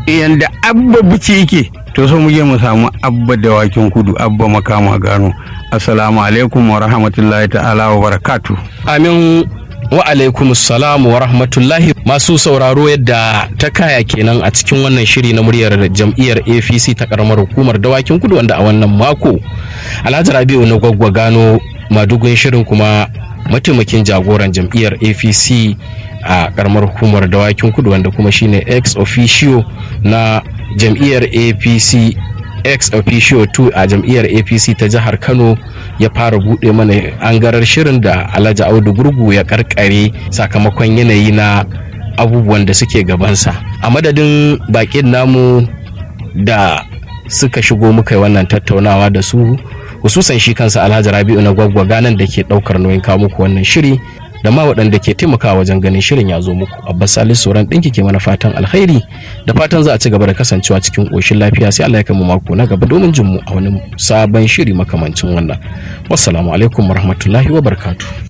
yanda abba bici yake to so mu je mu samu abba dawakin kudu abba makama gano assalamu alaikum wa rahmatullahi ta'ala wa barakatu amin wa alaikum salamu wa rahmatullahi masu sauraro yadda ta kaya kenan a cikin wannan shiri na muryar jam'iyyar apc ta karamar hukumar dawakin kudu wanda a wannan mako alhaji rabi'u na gwaggwa gano madugun shirin kuma mataimakin jagoran jam'iyyar apc a karamar hukumar dawakin kudu wanda kuma shine ex officio na jam'iyyar apc ex officio 2 a jam'iyyar apc ta jihar kano ya fara buɗe mana angarar shirin da alhaji audu gurgu ya karkare sakamakon yanayi na abubuwan da suke gabansa a madadin bakin namu da suka shigo muka yi wannan tattaunawa da su hususan shi kansa alhaji rabi'u na gwaggwa ganan da ke ɗaukar nauyin kawo muku wannan shiri da ma waɗanda ke taimakawa wajen ganin shirin ya zo muku abbas salisu sauran ɗinki ke mana fatan alkhairi da fatan za a ci gaba da kasancewa cikin ƙoshin lafiya sai allah ya kama mako na gaba domin jin mu a wani sabon shiri makamancin wannan wassalamu alaikum warahmatullahi wabarakatuh